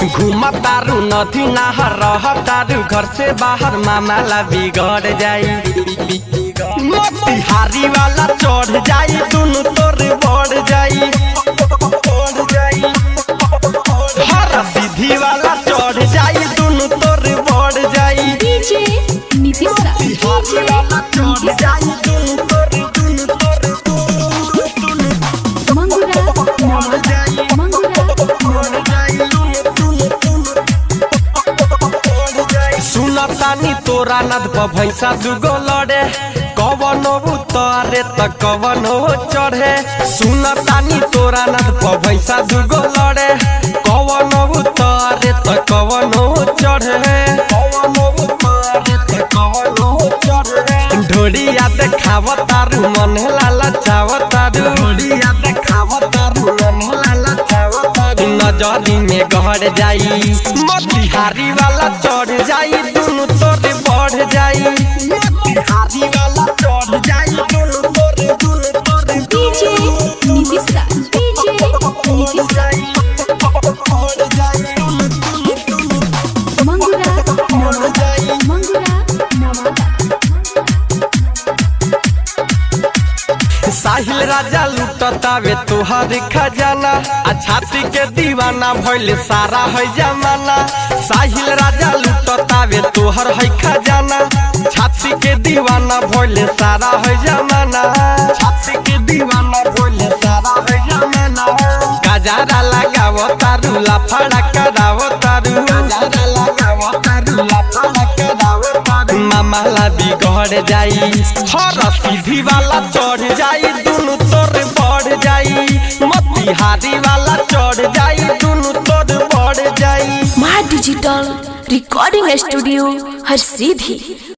घूमा तारू नदी नहर रह तारू घर से बाहर मामला बिगड़ जाई मोतिहारी वाला चढ़ जाई दुनु तोर बढ़ जाई हर सीधी वाला चढ़ जाई दुनु तोर बढ़ जाई डीजे नीतीश दा बिहारी वाला चढ़ जाई दुनु तोर दुनु तोर मंगुरा नवादा मंगुरा सुनतानी तोरा नद पर भैंसा दुगो लड़े कवन उतरे त कवन चढ़े सुनतानी तोरा नद पर भैंसा दुगो लड़े कवन उतरे त कवन चढ़े कवन उतरे त कवन चढ़े ढोड़िया देखाव तारू मन लाला चाव तारू ढोड़िया देखाव तारू मन लाला चाव तारू नजरी में गहर जाई मोतिहारी वाला चढ़ जाई दुनु तोरे बढ़ जाई मोतिहारी वाला चढ़ जाई दुनु तोरे दुनु तोरे डीजे नीतीश दा डीजे नीतीश दा मंगुरा नवादा मंगुरा नवादा साहिल राजा लुटतावे तोहर खजाना आ छाती के दीवाना भइल सारा है जमाना साहिल राजा लुटतावे तोहर है खजाना छाती के दीवाना भइल सारा है जमाना छाती के दीवाना भइल सारा है जमाना गजारा लगाव तारू लाफड़ा कराव तारू गजारा लगाव तारू लाफड़ा कराव तारू मामला बिगड़ जाई हर सीधी वाला चढ़ जाई दुनु तोर बढ़ जाई मोतिहारी वाला चढ़ जाई दुनु तोर बढ़ जाई माँ डिजिटल रिकॉर्डिंग स्टूडियो हर सीधी